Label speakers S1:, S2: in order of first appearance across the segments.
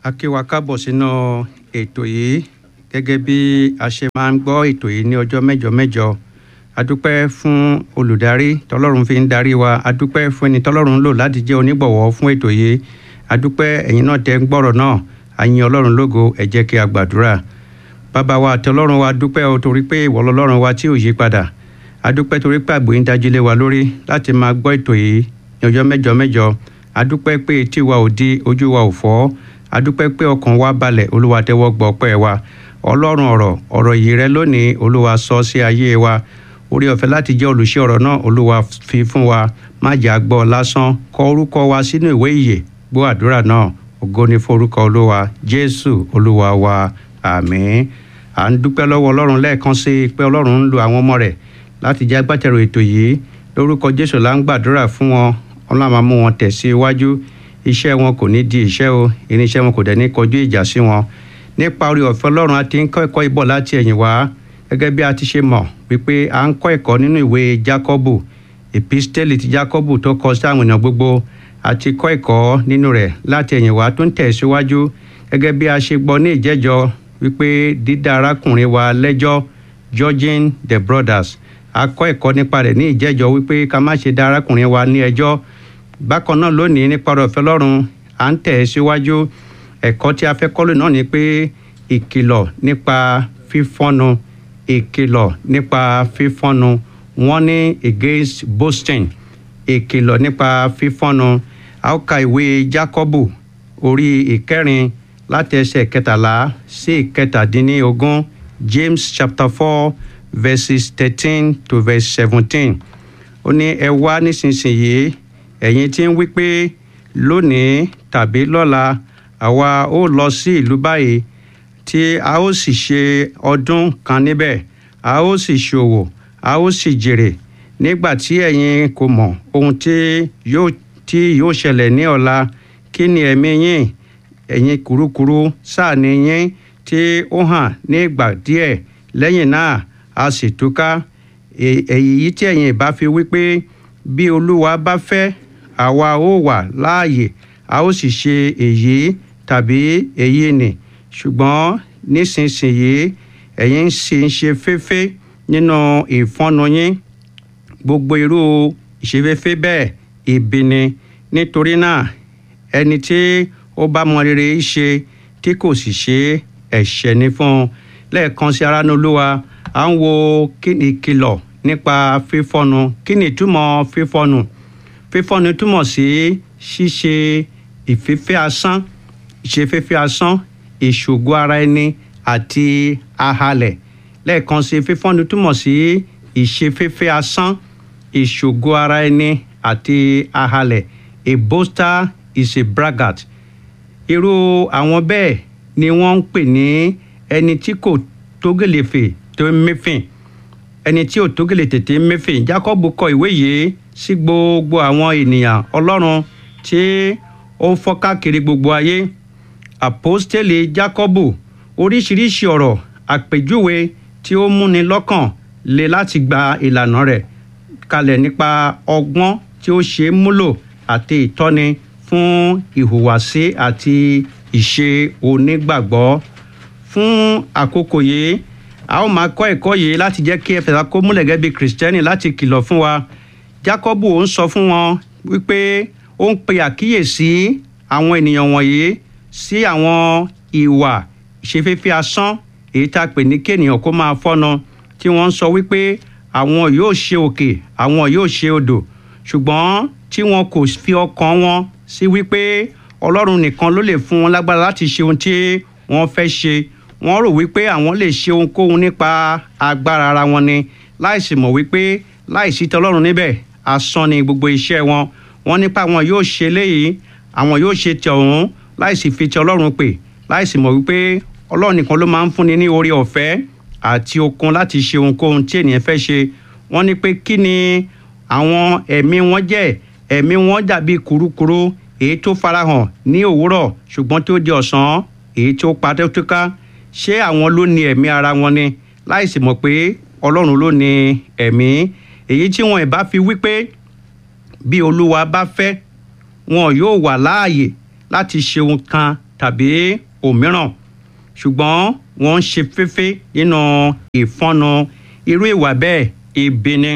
S1: a kí wa káàbọ̀ sínú ètò yìí gẹ́gẹ́ bí a ṣe máa ń gbọ́ ètò yìí ní ọjọ́ mẹ́jọ mẹ́jọ a dúpẹ́ fún olùdarí tọ́lọ́run fi ń darí wa a dúpẹ́ fún ẹni tọ́lọ́run ń lò láti jẹ́ onígbọ̀wọ́ fún ètò yìí a dúpẹ́ ẹ̀yin náà tẹ́ ń gbọ́rọ̀ náà a yin ọlọ́run lógo ẹ jẹ́ kí a gbàdúrà bàbá wa àti ọlọ́run wa dúpẹ́ o torí pé ìwọ lọ́lọ́run wa tí ò yí padà a dúpẹ́ torí pé àgbò yín dájú lé wa lórí láti máa gbọ́ ètò yìí ní ọjọ́ mẹ́jọ mẹ́jọ a dúpẹ́ pé etí wa ò di ojú wa ò fọ́ a dúpẹ́ pé ọkàn wa balẹ̀ olúwa tẹ́wọ́ gbọ́ ọpẹ́ wa ọlọ́run ọ̀rọ̀ ọ̀rọ̀ yìí rẹ lónìí olúwa sọ sí ayé wa orí ọ̀fẹ́ láti jẹ́ olùṣe ọ̀rọ̀ náà olúwa fi fún wa má jà gbọ́ lásán kọ orúkọ wa sínú ìwé ìyè gbọ́ àdúrà náà ògo ni forúkọ olúwa jésù olúwa wa àmín à ń dúpẹ́ lọ́wọ́ ọlọ́run lẹ́ẹ̀kan sí i pé ọlọ́run ń lo àwọn ọmọ rẹ̀ láti jẹ́ agbátẹrù ètò yìí lórúkọ jésù là ń gbàdúrà fún wọn ọlọ́run máa mú wọn tẹ̀ sí iwájú iṣẹ́ wọn kò ní di iṣẹ́ o irinṣẹ́ wọn kò dẹ̀ ní kọjú ìjà sí wọn nípa orí ọ̀fẹ́ ọlọ́run a ti ń kọ́ ẹ̀kọ́ ìbọ̀ láti ẹ̀yìn wá gẹ́gẹ́ bí a ti ṣe mọ̀ wípé à ń kọ́ ẹ̀kọ́ nínú ìwé jákọ́bù epistẹ́lì ti jákọ́bù tó kọ sí àwọn èèyàn gbogbo a ti kọ́ ẹ̀kọ́ nínú rẹ̀ láti ẹ̀yìn wá tó ń tẹ̀ síwájú gẹ́gẹ́ bí a ṣe gbọ́ ní ìjẹ́jọ́ wípé dídá arákùnrin wa lẹ́jọ́ judging the brothers a kọ́ ẹ̀kọ́ nípa rẹ̀ ní ìjẹ́jọ́ wípé ká má ṣe dá arákùnrin wa ní ẹjọ́ bákan náà lónìí nípa ọ̀rọ̀ ọ̀fẹ́ lọ́run à ń tẹ̀ síwájú ẹ̀kọ́ tí a fẹ́ kọ́ lónìí náà ni pé ìkìlọ̀ nípa fífọ́nu ìkìlọ̀ nípa fífọ́nu warning against boasting ìkìlọ̀ nípa fífọ́nu a ó ka ìwé jákọ́bù orí ìkẹrin láti ẹsẹ̀ kẹtàlá sí ìkẹtàdínlógún james chapter four verses thirteen to verse seventeen ó ní ẹ wá nísinsìnyí ẹ̀yin tí ń wí pé lónìí tàbí lọ́la àwa ó lọ sí ìlú báyìí tí a ó sì ṣe ọdún kan níbẹ̀ a ó sì ṣòwò a ó sì jèrè nígbà tí ẹ̀yin kò mọ̀ ohun tí yóò tí yóò ṣẹlẹ̀ ní ọ̀la kí ni ẹ̀mí yín ẹ̀yin kúrúkúrú sáà ni yín tí ó hàn ní ìgbà díẹ̀ lẹ́yìn náà a sì túká èyí tí ẹ̀yin ìbá fi wípé bí olúwa bá fẹ́ àwa ó wà láàyè a ó sì ṣe èyí tàbí èyí nì ṣùgbọ́n nísinsìnyí ẹ̀yin sì ń ṣe féfé nínú ìfọ́nu yín gbogbo irú ìṣeféfé bẹ́ẹ̀ ibi ni nítorí náà ẹni tí ó bá mọ rere ṣe tí kò sì ṣe ẹ̀ṣẹ̀ ní fún un lẹ́ẹ̀kan sí ara ní olúwa à ń wo kí ni ìkìlọ̀ nípa fífọ́nu kí ni ìtumọ̀ fífọ́nu fífọ́nu túmọ̀ sí ṣíṣe ìfẹ́fẹ́ asán ìṣefẹ́fẹ́ asán ìṣògo ara ẹni àti ahalẹ̀ lẹ́ẹ̀kan sí fífọ́nu túmọ̀ sí ìṣefẹ́fẹ́ asán ìṣògo ara ẹni àti ahalẹ̀ a boaster is a braggart irú àwọn bẹ́ẹ̀ ni wọ́n ń pè ní ẹni tí kò tógèlèfè tó mẹ́fìn ẹni tí ò tógèlè tètè mẹ́fìn Jacob kọ ìwé yìí sí gbogbo àwọn ènìyàn ọlọ́run tí ó ń fọ́ káàkiri gbogbo ayé àpọ́stélì Jákọ́bù oríṣiríṣi ọ̀rọ̀ àpèjúwe tí ó múni lọ́kàn le láti gba ìlànà rẹ̀ kalẹ̀ nípa ọgbọ́n tí ó ṣe é múlò àti ìtọ́ni fún ìhùwàsí àti ìṣe onígbàgbọ́ fún àkókò yìí a ó máa kọ́ ẹ̀kọ́ yìí láti jẹ́ kí ẹfẹ̀sà kó múlẹ̀ gẹ́gẹ́ bí kìrìsìtẹ́nì láti kìlọ̀ fún wa Jákọ́bù ó ń sọ fún wọn wípé ó ń pe àkíyèsí àwọn ènìyàn wọ̀nyí sí àwọn ìwà ìṣeféfé asán èyí tá a pè ní kéènìyàn kó máa fọ́nà tí wọ́n ń sọ wípé àwọn yóò ṣe òkè àwọn yóò ṣe odò ṣùgbọ́n tí wọn kò fi ọkàn wọn sí wípé Ọlọ́run nìkan ló lè fún wọn lágbára láti ṣe ohun tí wọ́n fẹ́ ṣe wọ́n rò wípé àwọn lè ṣe ohunkóhun nípa agbára ara wọn ni láìsí mọ̀ wípé láìsí tọlọ́run níbẹ̀ asán ni gbogbo iṣẹ́ wọn wọ́n nípa àwọn yóò ṣe léyìí àwọn yóò ṣe ti ọ̀hún láìsí fi ti ọlọ́run pè láìsí mọ̀ wípé ọlọ́run nìkan ló máa ń fúnni ní oore ọ̀fẹ́ àti okun láti ṣe ohunkóhun tí ènìyàn fẹ́ ṣe wọ́n ní pé kí ni àwọn ẹ̀mí wọn jẹ́ ẹ̀mí wọn dàbí kurukuru èyí tó farahàn ní òwúrọ̀ ṣùgbọ́n tó di ọ̀sán èyí tó padà tó ká ṣé àwọn ló ní ẹ̀mí ara wọn ni láìsí mọ̀ pé ọlọ́run ló ní ẹ̀mí èyí tí wọn ìbá fi wípé bí olúwa bá fẹ́ wọn yóò wà láàyè láti ṣe ohun kan tàbí òmíràn ṣùgbọ́n wọ́n ń ṣe féfé nínú ìfọ́nu irú ìwà bẹ́ẹ̀ ibi ni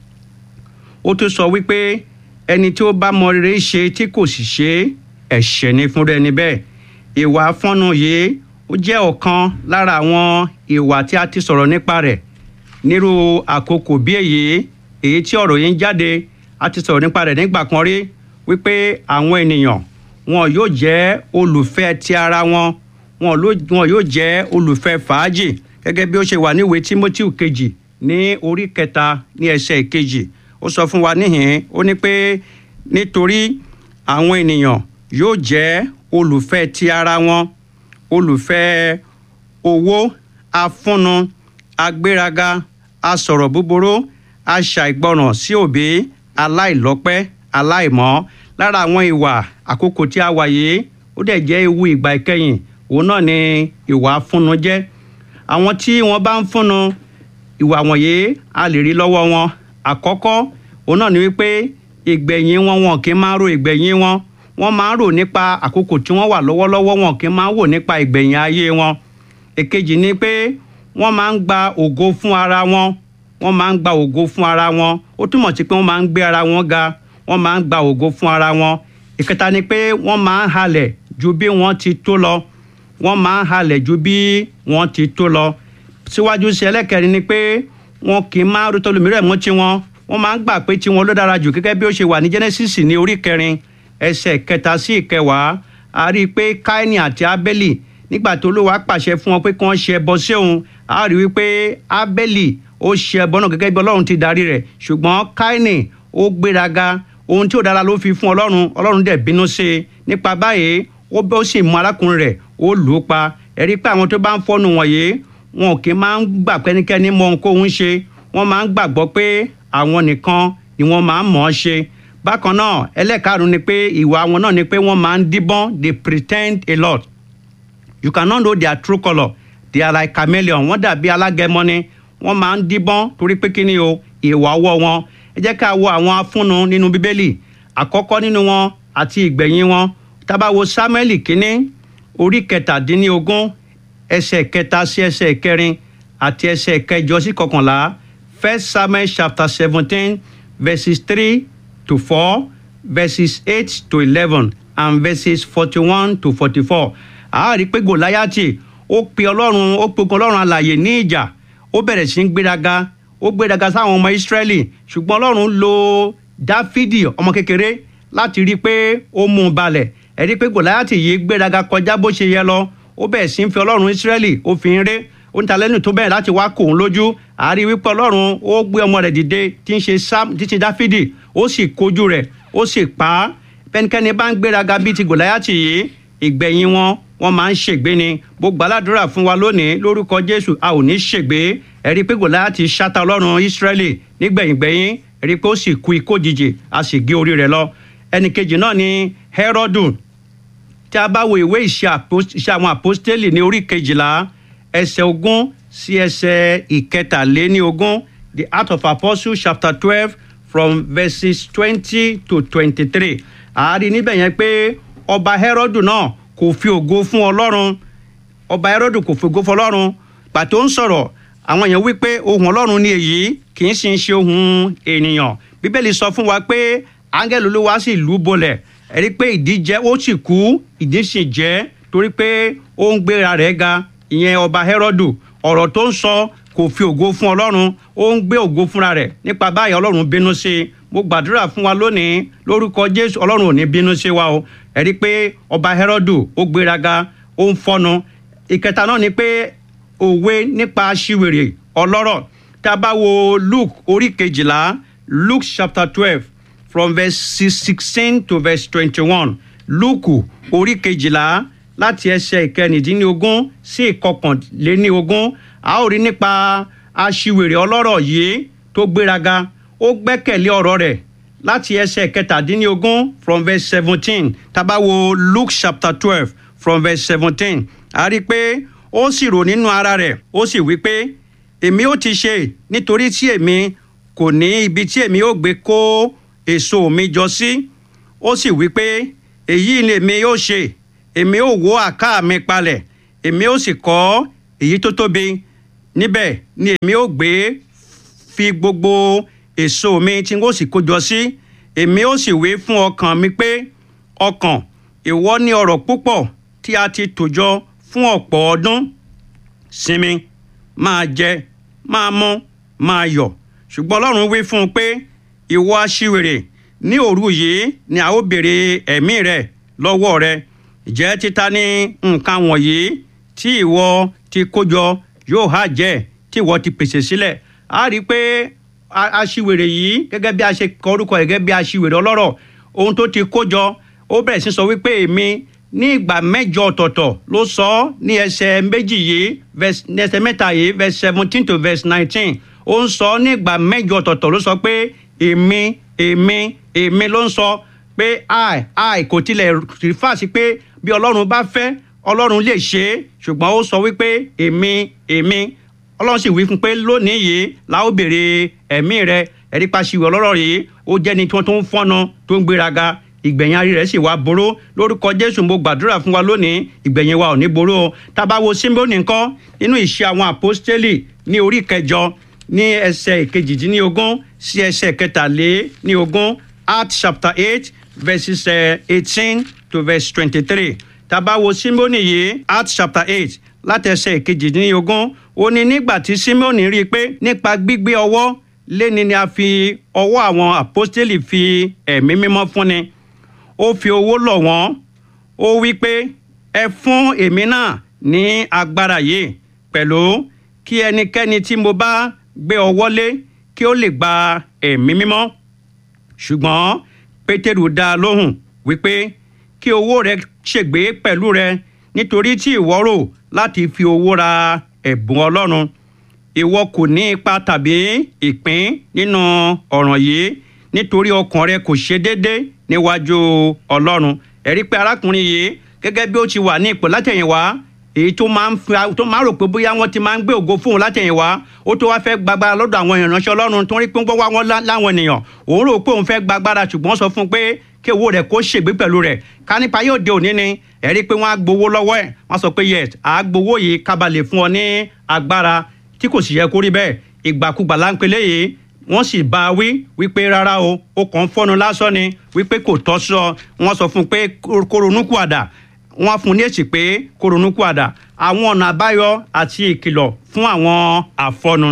S1: ó tún sọ wípé ẹni tí ó bá mọ rere ṣe tí kò sì ṣe ẹ̀ṣẹ̀ ni fúnra ẹni bẹ́ẹ̀ ìwà afọ́nu yìí ó jẹ́ ọ̀kan lára àwọn ìwà tí a ti sọ̀rọ̀ nípa rẹ̀ nírú àkókò bí èyí èyí tí ọ̀rọ̀ yìí ń jáde a ti sọ̀rọ̀ nípa rẹ̀ nígbà kan rí wípé àwọn ènìyàn wọn yóò jẹ́ olùfẹ́ ti ara wọn wọn yóò jẹ́ olùfẹ́ fàájì gẹ́gẹ́ bí ó ṣe wà níwèé Timothy kejì ní orí kẹta ní ẹsẹ̀ kejì ó sọ fún wa níhìn ó ní pé nítorí àwọn ènìyàn yóò jẹ́ olùfẹ́ ti ara wọn olùfẹ́ owó afúnnu agbéraga asọ̀rọ̀ búburú aṣàìgbọràn sí òbí aláìlọ́pẹ́ aláìmọ́ lára àwọn ìwà àkókò tí a wà yìí ó dẹ̀ jẹ́ ewu ìgbà ìkẹyìn òun náà ni ìwà afúnnu jẹ́ àwọn tí wọ́n bá ń fúnnu ìwà wọ̀nyí a lè rí lọ́wọ́ wọn àkọ́kọ́ òun náà ni wípé ìgbẹ̀yìn wọn wọn kì í máa ro ìgbẹ̀yìn wọn wọ́n máa ń rò nípa àkókò tí wọ́n wà lọ́wọ́lọ́wọ́ wọn kì í máa ń wò nípa ìgbẹ̀yìn ayé wọn èkejì ni pé wọ́n máa ń gba ògo fún ara wọn wọ́n máa ń gba ògo fún ara wọn ó túmọ̀ sí pé wọ́n máa ń gbé ara wọn ga wọ́n máa ń gba ògo fún ara wọn ìkẹta ni pé wọ́n máa ń halẹ̀ ju bí wọ́n ti tó lọ wọ́n máa ń halẹ̀ ju bí wọ́n ti tó lọ síwájú sí ẹlẹ́kẹrin ni pé wọn kì í máa rótó lómìíràn mọ́ tiwọn wọ́n máa ń gbà pé tiwọn ló dára jù gẹ́gẹ́ bí ó ṣe wà ní Genesis ní orí kẹrin ẹsẹ̀ kẹta sí ìkẹwàá a rí i pé Káínì àti Ábẹ́lì nígbà tó Olúwa pàṣẹ fún wọn pé kí wọ́n ṣe ẹbọ sí òun a rí i wípé Ábẹ́lì ó ṣe ẹbọ náà gẹ́gẹ́ bí Ọlọ́run ti darí rẹ̀ ṣùgbọ́n Káínì ó gbéraga ohun tí ò dára ló fi fún Ọlọ́run Ọlọ́run dẹ̀ bínú sí i nípa báyìí ó bẹ́ ó sì mú arákùnrin rẹ̀ ó lù ú pa ẹ̀rí pé àwọn tó bá ń fọ́nu wọ̀nyí wọn kì í máa ń gbà pẹ́nikẹ́ni mọ ohun kóhun ṣe wọ́n máa ń gbàgbọ́ pé àwọn nìkan ni wọ́n máa ń mọ̀ ọ́ ṣe bákan náà ẹlẹ́karùn-ún ni pé ìwà wọn náà ni pé wọ́n máa ń díbọ́n they pretend a lot you cannot know their true colour they are like chameleon wọ́n dàbí alágẹmọ ni wọ́n máa ń díbọ́n torí pé kíni o ìwà ọwọ́ wọn ẹ jẹ́ ká wo àwọn afúnnu nínú bíbélì àkọ́kọ́ nínú wọn àti ìgbẹ̀yìn wọn tá bá wo sámúẹ́lì kínní orí kẹtàdínlógún ẹsẹ̀ kẹta sí ẹsẹ̀ kẹrin àti ẹsẹ̀ kẹjọ sí kọkànlá first samuel chapter seventeen verses three to four verses eight to eleven and verses forty-one to forty-four a rí pé gòláyàtì ó pe ọlọ́run ó pe ogun ọlọ́run alààyè ní ìjà ó bẹ̀rẹ̀ sí í gbéraga ó gbéraga sáwọn ọmọ ìsírẹ́lì ṣùgbọ́n ọlọ́run lo dáfídì ọmọ kékeré láti rí i pé ó mú un balẹ̀ ẹ rí i pé gòláyàtì yìí gbéraga kọjá bó ṣe yẹ lọ ó bẹ̀rẹ̀ sí í fi ọlọ́run ìsírẹ́lì ó fi ń ré ó ń ta lẹ́nu tó bẹ̀rẹ̀ láti wá kòun lójú àárí wípé ọlọ́run ó gbé ọmọ rẹ̀ dìde tí ń ṣe sam títí dáfídì ó sì kojú rẹ̀ ó sì pa á pẹ́nikẹ́ni bá ń gbéraga bíi ti gòláyàtì yìí ìgbẹ̀yìn wọn wọ́n máa ń ṣègbé ni bó gbàládùra fún wa lónìí lórúkọ jésù a ò ní ṣègbé ẹ rí i pé gòláyàtì ṣáta ọlọ́run ìsírẹ́lì nígbẹ̀yìngbẹ̀yìn ẹ rí i pé ó sì kú ikó jìjì a sì gé orí rẹ̀ lọ ẹnìkejì náà ni hẹ́rọ́dù tí a bá wo ìwé ìṣe àwọn àpọ́stélì ní orí kejìlá ẹsẹ̀ ogún sí ẹsẹ̀ ìkẹtàléní ogún the act of apostles chapter twelve from verses twenty to twenty-three àárín níbẹ̀ yẹn pé ọba hẹ́rọ́dù náà kò fi ògo fún ọlọ́run ọba hẹ́rọ́dù kò fi ògo fún ọlọ́run pàtó ń sọ̀rọ̀ àwọn èèyàn wípé ohun ọlọ́run ni èyí kì í sì ń ṣe ohun ènìyàn bíbélì sọ fún wa pé áńgẹ́lì olúwa sì lù ú bolẹ̀ ẹ rí i pé ìdí jẹ́ ó sì kú ìdí sì jẹ́ torí pé ó ń gbéra rẹ̀ ga ìyẹn ọba hẹ́rọ́dù ọ̀rọ̀ tó ń sọ kò fi ògo fún ọlọ́run ó ń gbé ògo fúnra rẹ̀ nípa báyìí ọlọ́run bínú sí i mo gbàdúrà fún wa lónìí lórúkọ jésù ọlọ́run ò ní bínú sí wa o ẹ rí i pé ọba hẹ́rọ́dù ó gbéraga ó ń fọ́nu ìkẹta náà ni pé òwe nípa aṣiwèrè ọlọ́rọ̀ tá a bá wo luke orí kejìlá luke chapter twelve from verse sixteen to verse twenty-one luke orí kejìlá láti ẹsẹ̀ ìkẹrìndínlógún sí ìkọkànléníogún a ó rí nípa aṣiwèrè ọlọ́rọ̀ yìí tó gbéraga ó gbẹ́kẹ̀lé ọ̀rọ̀ rẹ̀ láti ẹsẹ̀ kẹtàdínlógún from verse seventeen tábà wo luke chapter twelve from verse seventeen a rí i pé ó sì rò nínú ara rẹ̀ ó sì wí pé èmi ó ti ṣe nítorí tí èmi kò ní ibi tí èmi ó gbé kó èso mi jọ sí ó sì wí pé èyí ni èmi yóò ṣe èmi ó wó àká mi palẹ̀ èmi ó sì kọ́ èyí tó tóbi níbẹ̀ ni èmi ó gbé fi gbogbo èso mi tí n ó sì kójọ sí èmi ó sì wí fún ọkàn mi pé ọkàn ìwọ ní ọrọ̀ púpọ̀ tí a ti tòjọ fún ọ̀pọ̀ ọdún sinmi máa jẹ máa mu máa yọ̀ ṣùgbọ́n ọlọ́run wí fún un pé ìwọ aṣiwèrè ní òru yìí ni a ó béèrè ẹ̀mí rẹ lọ́wọ́ rẹ ìjẹ́ títa ní nǹkan wọ̀nyí tí ìwọ ti kójọ yóò hà jẹ́ tí ìwọ ti pèsè sílẹ̀ a rí i pé aṣiwèrè yìí gẹ́gẹ́ bí a ṣe kọ orúkọ rẹ̀ gẹ́gẹ́ bí aṣiwèrè ọlọ́rọ̀ ohun tó ti kójọ ó bẹ̀rẹ̀ sí sọ wípé èmi ní ìgbà mẹ́jọ ọ̀tọ̀ọ̀tọ̀ ló sọ ọ́ ní ẹsẹ̀ méjì yìí ní ẹsẹ̀ mẹ́ta yìí verse seventeen to verse nineteen ó ń sọ ní ìgbà mẹ́jọ ọ̀tọ̀ọ̀tọ̀ ló sọ pé èmi èmi èmi ló ń sọ pé i i kò tilẹ̀ rìfà sí pé bí ọlọ́run bá fẹ́ ọlọ́run lè ṣe é ṣùgbọ́n ó sọ wípé èmi èmi ọlọ́run sì wí fún pé lónìí yìí la ó béèrè ẹ̀mí rẹ ẹ̀rí pàṣíwò ọlọ́rọ̀ yìí ó jẹ́ni tí wọ́n tó ń fọ́nà tó ń gbéraga ìgbẹ̀yìn arí rẹ̀ sì wá boró lórúkọ jésù mo gbàdúrà fún wa lónìí ìgbẹ̀yìn wa ò ní boró o tábà wo símbónì ńkọ́ nínú ìṣe àwọn àpọ́stélì ní orí kẹjọ ní ẹsẹ̀ ìkejìdínlógún sí ẹsẹ̀ kẹtàléníogún Acts chapter eight verses eighteen to verse twenty-three tábà wo símbónì yìí Acts chapter eight láti ẹsẹ̀ ìkejìdínlógún ó ní nígbà tí símbónì rí i pé nípa gbígbé ọwọ́ léni ni a fi ọwọ́ àwọn àpọ́stélì fi ẹ̀mí mímọ́ fúnni ó fi owó lọ̀ wọ́n ó wí pé ẹ fún èmi náà ní agbára yìí pẹ̀lú kí ẹnikẹ́ni tí mo bá gbé ọwọ́ lé kí ó lè gba ẹ̀mí mímọ́ ṣùgbọ́n pétérù dá a lóhùn wípé kí owó rẹ ṣègbé pẹ̀lú rẹ nítorí tí ìwọ rò láti fi owó ra ẹ̀bùn ọlọ́run ìwọ kò ní ipa tàbí ìpín nínú ọ̀ràn yìí nítorí ọkàn rẹ kò ṣe déédéé níwájú ọlọ́run ẹ̀rí pé arákùnrin yìí gẹ́gẹ́ bí ó ti wà ní ipò látẹ̀yìnwá èyí tó máa ń fi tó máa rò pé bóyá wọ́n ti máa ń gbé ògo fóun látẹ̀yìnwá ó tó wá fẹ́ gbàgbára lọ́dọ̀ àwọn ìránṣẹ́ ọlọ́run tó ń rí pé wọ́n wá wọn láwọn ènìyàn òun rò pé òun fẹ́ gbàgbára ṣùgbọ́n sọ fún un pé kí owó rẹ̀ kó ṣègbé pẹ̀lú rẹ̀ ká nípa yóò dé òní ni ẹ̀rí pé wọ́n á gbowó lọ́wọ́ ẹ̀ wọ́n sọ pé yes à á gbowó yìí kábàlẹ̀ fún ọ ní agbára tí kò sì yẹ kó rí bẹ́ẹ̀ ìgbàkúgbà láńpẹ́lẹ́ yìí wọ́n sì bá a wí wípé rárá o ó kàn ń fọ́nu lásán ni wípé kò tọ́ sọ wọ́n sọ fún un pé kó ronúkú àdá wọ́n fún un ní èsì pé kó ronúkú àdá àwọn ọ̀nà àbáyọ àti ìkìlọ̀ fún àwọn àfọnu.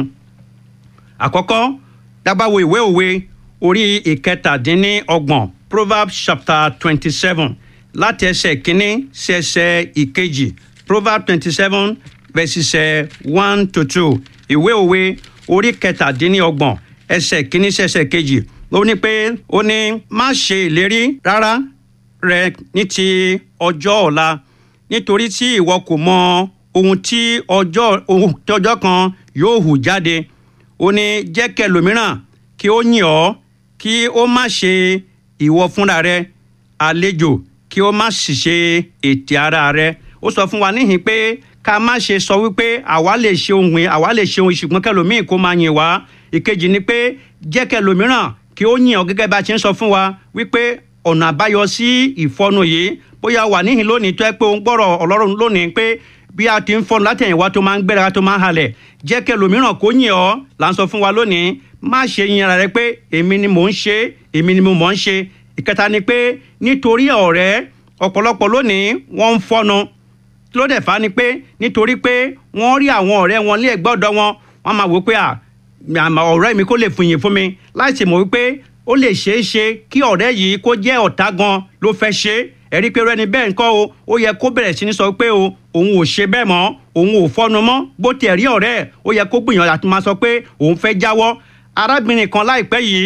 S1: àkọ́kọ́ dábàáwo ìwé òwe orí ìkẹtàdínníọgbọ̀n proverbs chapter twenty seven láti ẹsẹ̀ kínní sí ẹsẹ̀ ìkejì proverbs twenty seven verses one to two ìwé òwe orí kẹtàdínníọgbọ̀n ẹsẹ̀ kínní sí ẹsẹ̀ kejì ó ní pé ó ní má ṣe ìlérí rárá rẹ ní ti ọjọ́ ọ̀la nítorí tí ìwọ kò mọ ohun tí ọjọ́ ohun tí ọjọ́ kan yóò hù jáde ó ní jẹ́ kẹlòmíràn kí ó yìn ọ́ kí ó má ṣe ìwọ fúnra rẹ àlejò kí ó má sì ṣe ètè ara rẹ ó sọ fún wa níhìn pé ká má ṣe sọ wípé àwa lè ṣe ohun àwa lè ṣe ohun ṣùgbọ́n kẹlòmíì kó máa yìn wá ìkejì ni pé jẹ́ kẹlòmíràn kí ó yìn ọ́ gẹ́gẹ́ bá a ṣe ń sọ fún wa wípé ọ̀nà àbáyọ sí ìfọnu yìí bóyá wà níhìn lónìí tó ẹ pé òun gbọ́rọ̀ ọlọ́run lónìí pé bí a ti ń fọnu látẹ̀yìnwá tó máa ń gbéra tó máa ń halẹ̀ jẹ́ kẹlòmíràn kó yìn ọ́ là ń sọ fún wa lónìí má ṣe yin ara rẹ pé èmi ni mò ń ṣe èmi ni mo mọ̀ ń ṣe ìkẹta ni pé nítorí ọ̀rẹ́ ọ̀pọ̀lọpọ̀ lónìí wọ́n ń fọnu ló dẹ̀ fà á ni pé nítorí pé wọ́n rí àwọn ọ̀rẹ́ wọn ní ẹ̀gbẹ́ ọ̀dọ̀ wọn wọ́n máa wò pé à ọ̀rẹ́ mi kó lè fìyìn fún mi láìsí mọ̀ wípé ó lè ṣeé ṣe kí ọ̀rẹ́ yìí kó jẹ́ ọ̀tá gan ló fẹ́ ṣe é ẹ̀rí pé rẹ́ni bẹ́ẹ̀ ńkọ́ o ó yẹ kó bẹ̀rẹ̀ sí ní sọ pé o òun ò ṣe bẹ́ẹ̀ mọ́ òun ò fọ́nu mọ́ bó tiẹ̀ rí ọ̀rẹ́ ẹ̀ ó yẹ kó gbìyànjú àti máa sọ pé òun fẹ́ jáwọ́ arábìnrin kan láìpẹ́ yìí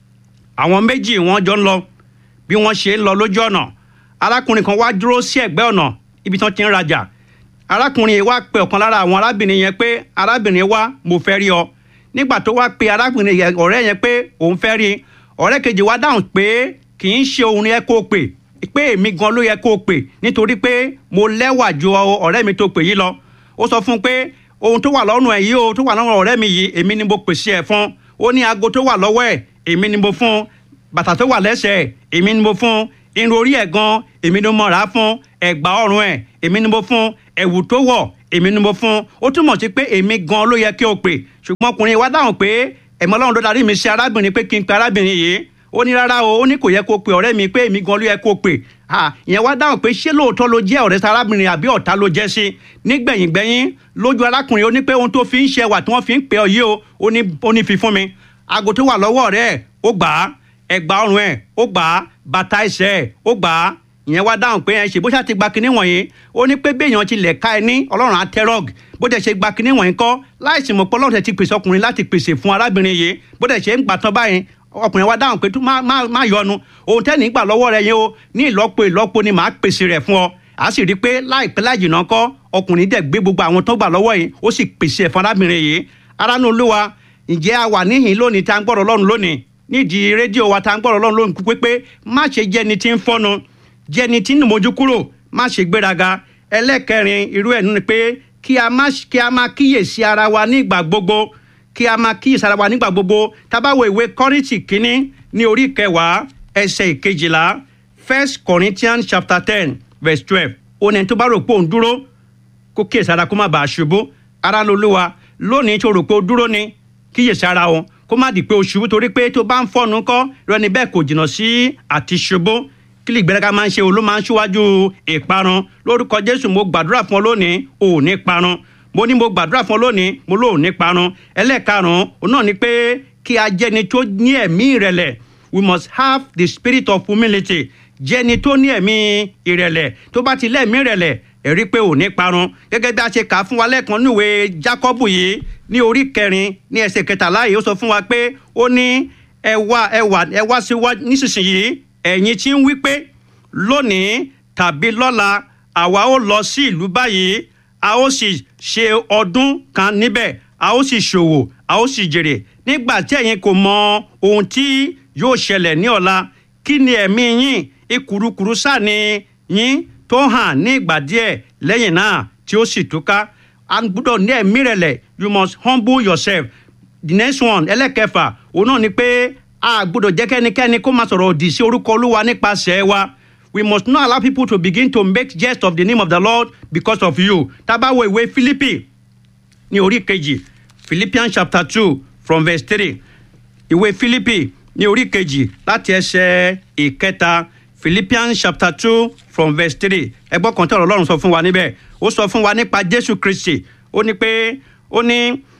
S1: àwọn méjì wọ́n jọ ń lọ bí wọ́n ṣe ń lọ lójú ọ̀nà arákùnrin kan wá dúró sí ẹ̀gbẹ́ ọ̀nà ibi tí wọ́n ti ń rajà arákùnrin yìí wá pe ọ̀kan lára àwọn arábìnrin yẹn pé arábìnrin wá mo fẹ́ rí ọ nígbà tó wá pe arábìnrin yẹn ọ̀rẹ́ yẹn pé òun fẹ́ rí ọ̀rẹ́ kejì wá dáhùn pé kì í ṣe òun yẹ kó pè pé èmi gan ló yẹ kó pè nítorí pé mo lẹ́wà ju ọ̀rẹ́ mi tó pè yìí lọ ó sọ fún un pé ohun tó wà lọ́rùn ẹ̀ yìí o tó wà lọ́rùn ọ̀rẹ́ mi yìí èmi ni mo pèsè ẹ̀ fún ó ní aago tó wà lọ́wọ́ ẹ̀ èmi ni mo fún bàtà tó wà lẹ́sẹ̀ ẹ̀ èmi ni mo fún irun orí ẹ̀ gan èmi ni mo rà á fún ẹ̀gbà ọrùn ẹ̀ èmi ni mo fún ẹ̀wù tó wọ̀ èmi ni mo fún ó túmọ̀ sí pé èmi gan ló yẹ kí o pè ṣùgbọ́n ọkùnrin wa dáhùn pé ẹ̀mọ́ ọlọ́run ló darí mi sí arábìnrin pé kí n pe arábìnrin yìí ó ní rárá o ó ní kò yẹ kó pe ọ̀rẹ́ mi pé èmi gan ló yẹ kó pè ìyẹn wá dáhùn pé ṣé lóòótọ́ ló jẹ́ ọ̀rẹ́ sárábìnrin àbí ọ̀tá ló jẹ́ sí nígbẹ̀yìngbẹ̀yìn lójú arákùnrin ó ní pé ohun tó fi ń ṣe wà tí wọ́n fi ń pè ọ yìí o ó ní fi fún mi aago tó wà lọ́wọ́ rẹ̀ ó gbà á ẹ̀gbà ọrùn ẹ̀ ó gbà á bàtà ẹsẹ̀ ẹ̀ ó gbà á ìyẹn wá dáhùn pé ẹ ṣe bó ṣáà ti gba kinní wọ̀nyí ó ní pé béèyàn ti lẹ̀ ká ẹ ní ọlọ́run àtẹ́rọ̀g bó dẹ̀ ṣe gba kinní wọ̀nyí kọ́ láìsí mọ̀ pé ọlọ́run ti pèsè ọkùnrin láti pèsè fún arábìnrin yìí bó dẹ̀ ṣe ń gbà tán báyìí ọkùnrin wa dáhùn pé má yọnu ohun tẹ́ni gbà lọ́wọ́ rẹ yẹn o ní ìlọ́po ìlọ́po ni màá pèsè rẹ̀ fún ọ a sì rí i pé láìpẹ́ láì jìnnà kọ́ ọkùnrin dẹ̀ gbé gbogbo àwọn tó gbà lọ́wọ́ yìí ó sì pèsè ẹ̀ fún arábìnrin yìí aránú olúwa ǹjẹ́ a wà níhìn lónìí tá à ń gbọ́dọ̀ ọlọ́run lónìí nídìí rédíò wa tá à ń gbọ́dọ̀ ọlọ́run lónìí pé pé má ṣe jẹ́ni tí ń fọ́nu jẹ́ni tí ń mójú kúrò má ṣe gbéraga ẹlẹ́kẹrin irú ẹ̀ nínú pé kí a má kí a má kíyèsí ara wa nígbà gbogbo kí a máa kíyèsí ara wa nígbà gbogbo tábàwọ̀ ìwé kọ́rìntì kínní ní orí kẹwàá ẹsẹ̀ ìkejìlá first corinthians chapter ten verse twelve ó ní tó bá rò pé òun dúró kó kíyèsí ara kó má bàa ṣubú ara lolúwa lónìí tó rò pé ó dúró ni kíyèsí ara wọn kó má di pé o ṣubú torí pé tó bá ń fọ́nu kọ́ rẹni bẹ́ẹ̀ kò jìnnà sí àti ṣubú kí lè gbẹ́rẹ́ká máa ń ṣe olú máa ń ṣíwájú ìparun lórúkọ jésù mo gbàdúrà fún ọ lónìí ò ní parun mo ní mo gbàdúrà fún ọ lónìí mo lóò ní parun ẹlẹ́ẹ̀karùn-ún òun náà ni pé kí a jẹ́ni tó ní ẹ̀mí ìrẹ̀lẹ̀ we must have the spirit of humility jẹ́ni tó ní ẹ̀mí ìrẹ̀lẹ̀ tó bá ti lẹ́ẹ̀mí ìrẹ̀lẹ̀ ẹ̀rí pé ò ní parun gẹ́gẹ́ bí a ṣe kà á fún wa lẹ́ẹ̀kan níwèé jákọ́bù yìí ní orí kẹrin ní ẹsẹ̀ kẹtàlá yìí ó sọ fún wa pé ó ní ẹ wá ẹ wá ẹ wá sí wá nísinsìnyí ẹ̀yin tí ń wí pé lónìí tàbí lọ́la àwa ó lọ sí ìlú báyìí a ó sì ṣe ọdún kan níbẹ̀ a ó sì ṣòwò a ó sì jèrè nígbà tí ẹ̀yin kò mọ ohun tí yóò ṣẹlẹ̀ ní ọ̀la kí ni ẹ̀mí yín ìkùrukùru sáà ni yín tó hàn ní ìgbà díẹ̀ lẹ́yìn náà tí ó sì túká a gbọ́dọ̀ ní ẹ̀mí rẹ̀lẹ̀ you must humble yourself the next one ẹlẹ́kẹfà òun náà ni pé a gbọ́dọ̀ jẹ́ kẹ́nikẹ́ni kó máa sọ̀rọ̀ òdì sí orúkọ olúwa nípasẹ̀ wa we must not allow people to begin to make jest of the name of the lord because of you tábàwọ̀ ìwé philippi ní orí kejì philippians chapter two from verse three ìwé philippi ní orí kejì láti ẹsẹ̀ ìkẹta philippians chapter two from verse three ẹgbọ́n kan tí ọ̀rọ̀ ọlọ́run sọ fún wa níbẹ̀ ó sọ fún wa nípa jésù kristi ó ní pé ó ní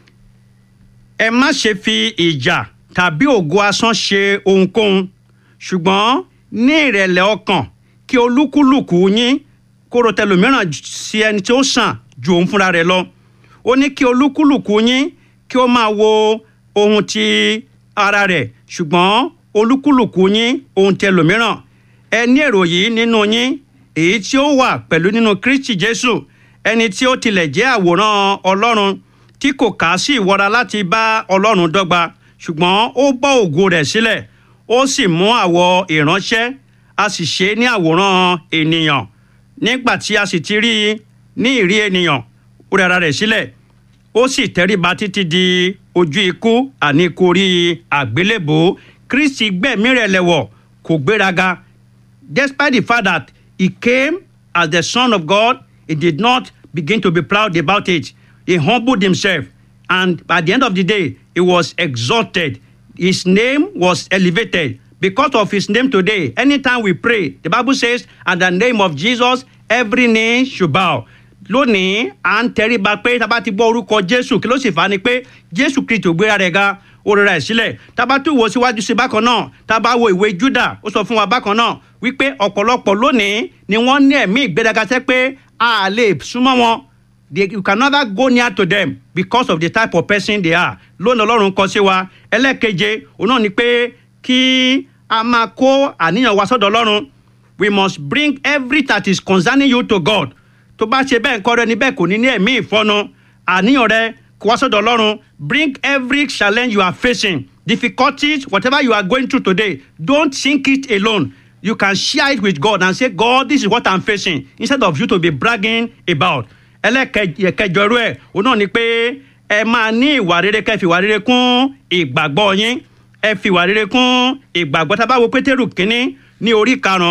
S1: ẹ má ṣe fi ìjà tàbí ògo asán ṣe ohunkóhun ṣùgbọ́n ní ìrẹ̀lẹ̀ ọkàn kí olúkúlùkù yín kóró tẹlòmíràn sí ẹni tí ó sàn ju òun fúnra rẹ̀ lọ ó ní kí olúkúlùkù yín kí ó máa wo ohun ti ara rẹ̀ ṣùgbọ́n olúkúlùkù yín ohun tẹlòmíràn ẹ ní èrò yìí nínú yín èyí tí ó wà pẹ̀lú nínú kristi jésù ẹni tí ó tilẹ̀ jẹ́ àwòrán ọlọ́run tí kò kà á sí ìwọra láti bá ọlọ́run dọ́gba ṣùgbọ́n ó bọ́ ògo rẹ̀ sílẹ̀ ó sì mú àwọ̀ ìránṣẹ́ a sì ṣe é ní àwòrán ènìyàn nígbà tí a sì ti rí i ní ìrí ènìyàn ó rẹ̀ ara rẹ̀ sílẹ̀ ó sì tẹríba títí di ojú ikú àní ikú orí àgbélébò kristi gbẹ̀mí rẹ̀ lẹ̀wọ̀ kò gbéraga despite the fact that he came as the son of god he did not begin to be proud about it he humbled himself and at the end of the day he was exalted his name was elevated because of his name today anytime we pray the bible says at the name of jesus every knee should bow lónìí à ń tẹríba pé tá a bá ti gbọ́ orúkọ jésù kí ló sì fà á ni pé jésù kristi ò gbéra rẹ̀ ga ó rẹ̀ sílẹ̀ tá a bá tún wo síwájú sí bákan náà tá a bá wo ìwé júdà ó sọ fún wa bákan náà wípé ọ̀pọ̀lọpọ̀ lónìí ni wọ́n ní ẹ̀mí ìgbéraga tẹ́ pé a lè súnmọ́ wọn they you can never go near to them because of the type of person they are lónìí ọlọ́run kọ sí wa ẹlẹ́keje òun náà ni pé kí a máa kó àníyàn wa sọ́dọ̀ ọlọ́run we must bring every that is concerning you to God tó bá ṣe bẹ́ẹ̀ nǹkan rẹ níbẹ̀ kò ní ní ẹ̀mí ìfọ́nu àníyàn rẹ kó wá sọ́dọ̀ ọlọ́run bring every challenge you are facing difficulties whatever you are going through today don't think it alone you can share it with God and say God this is what I'm facing instead of you to be bragging about ẹlẹ́kẹjọ irú ẹ̀ òun náà ni pé ẹ máa ní ìwà rere kẹ́ fi ìwà rere kún ìgbàgbọ́ yín ẹ fi ìwà rere kún ìgbàgbọ́ tá a bá wo pétérù kínní ní orí karùn-ún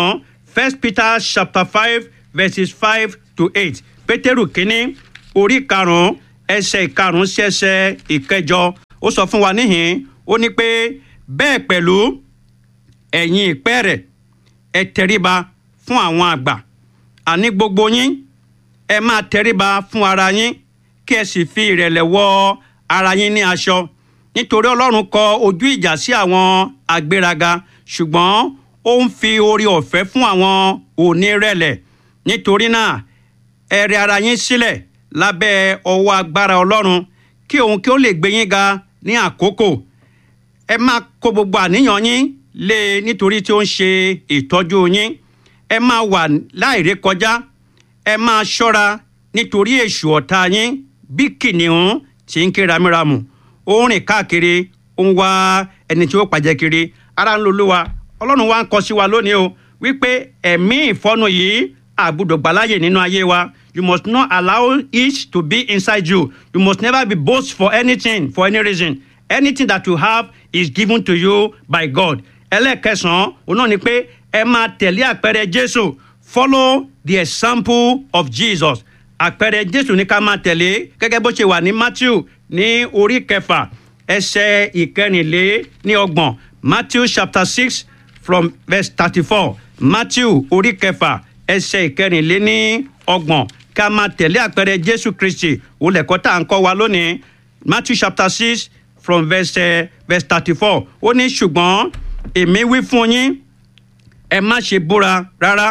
S1: first peter chapter five verses five to eight pétérù kínní orí karùn-ún ẹsẹ̀ ìkarùn-ún sí ẹsẹ̀ ìkẹjọ ó sọ fún wa níhìn ó ní pé bẹ́ẹ̀ pẹ̀lú ẹ̀yin ìpẹ́ rẹ̀ ẹ tẹríba fún àwọn àgbà àní gbogbo yín ẹ máa tẹríba fún ara yín kí ẹ sì fi ìrẹ̀lẹ̀ wọ ara yín ní aṣọ nítorí ọlọ́run kọ ojú ìjà sí àwọn agbéraga ṣùgbọ́n ó ń fi orí ọ̀fẹ́ fún àwọn onírẹ̀lẹ̀ nítorí náà ẹ rẹ ara yín sílẹ̀ lábẹ́ ọwọ́ agbára ọlọ́run kí òun kí ó lè gbé yín ga ní àkókò ẹ máa kó gbogbo àníyàn yín lé e nítorí tí ó ń ṣe ìtọ́jú yín ẹ máa wà láìrékọjá ẹ máa ṣọ́ra nítorí èṣù ọ̀tá yín bí kìnìún tí ń ké ramíramù ó ń rìn káàkiri ó ń wá ẹni tí ó pàjẹ́ kiri ara ń lo olúwa ọlọ́run wa ń kọ sí wa lónìí o wípé ẹ̀mí ìfọ́nù yìí àgbùdọ̀ gbàláyè nínú ayé wa you must not allow it to be inside you you must never be boast for anything for any reason anything that you have is given to you by God ẹlẹ́ẹ̀kẹsàn-án òun náà ni pé ẹ máa tẹ̀lé àpẹẹrẹ Jésù follow the example of Jesus àpẹẹrẹ Jésù ní ká máa tẹ̀lé gẹ́gẹ́ bó ṣe wà ní Matthew ní orí kẹfà ẹsẹ̀ ìkẹrìnlé ní ọgbọ̀n Matthew chapter six from verse thirty-four Matthew orí kẹfà ẹsẹ̀ ìkẹrìnlé ní ọgbọ̀n ká máa tẹ̀lé àpẹẹrẹ Jésù Kristi òun lẹ̀kọ́ tá à ń kọ́ wa lónìí Matthew chapter six from verse uh, verse thirty-four ó ní ṣùgbọ́n èmi wí fún yín ẹ má ṣe búra rárá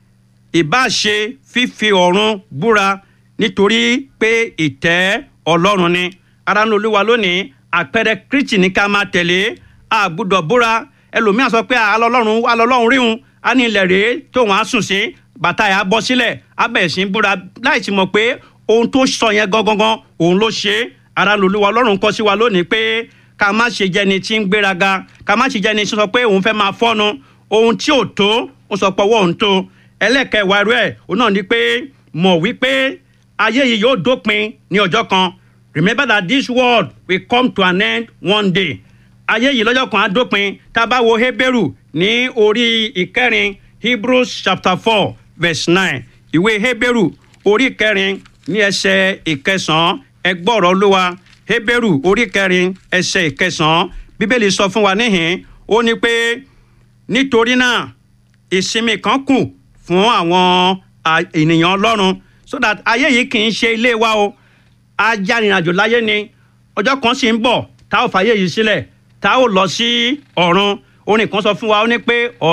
S1: ìbá ṣe fífi ọ̀run búra nítorí pé ìtẹ́ ọlọ́run ni ara ń olúwa lónìí àpẹẹrẹ kristi ní ká máa tẹ̀lé a gbọ́dọ̀ búra ẹlòmíà sọ pé alọ́lọ́run alọ́lọ́run ríhun á ní ilẹ̀ rèé tóun á sùn sí bàtà ẹ̀ á bọ́ sílẹ̀ á bẹ̀rẹ̀ sí í búra láì sì mọ̀ pé ohun tó sọ yẹn gangan òun ló ṣe é ara ń olúwa ọlọ́run kọ́ sí wa lónìí pé ká má ṣe jẹni tí ń gbéraga ká má ṣe jẹni tí ń sọ pé òun fẹ́ máa fọ́nu ohun tí ò tó ó sọ pé ọwọ́ òun tó ẹlẹ́kẹ̀wá rẹ̀ òun náà ni pé mọ̀ wípé ayé yìí yóò dópin ní ọjọ́ kan remember that this world will come to an end one day ayé yìí lọ́jọ́ kan á dópin tá a bá wo Hébérù ní orí ìkẹrin Hebrews chapter four verse nine ìwé Hébérù orí kẹrin ní ẹsẹ̀ ìkẹsàn-án ẹgbọ́rọ̀ olúwa Hébérù orí kẹrin ẹsẹ̀ ìkẹsàn-án bíbélì sọ fún wa níhìn ó ní pé nítorí náà ìsinmi kan kù fún àwọn ènìyàn ọlọ́run so that ayé yìí kì í ṣe ilé wa o ajánirìnàjò láyé ni ọjọ́ kan sì ń bọ̀ tá ò fàyè yìí sílẹ̀ tá ò lọ sí ọ̀run orin kan sọ fún wa ó ní pé